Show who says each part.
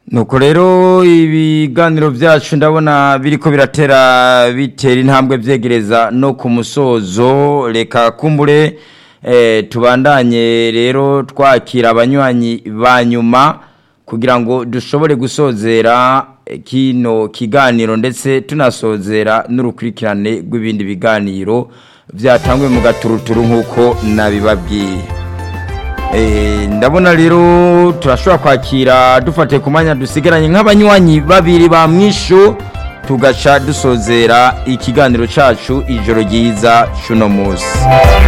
Speaker 1: nuko rero ibiganiro byacu ndabona biriko biratera bitera intambwe byegereza no ku musozo reka kumbure eh, tubandanye rero twakira abanywanyi ba nyuma kugira ngo dushobore gusozera eh, kino kiganiro ndetse tunasozera n'urukurikirane rw'ibindi biganiro byatangwe mu gaturuturu nk'uko nabibabwiye Eh, ndabona rero turashobora kwakira dufate ku mwanya dusigaranye nk'abanywanyi babiri ba mwishu tugaca dusozera ikiganiro cacu ijoro ryiza cuno munsi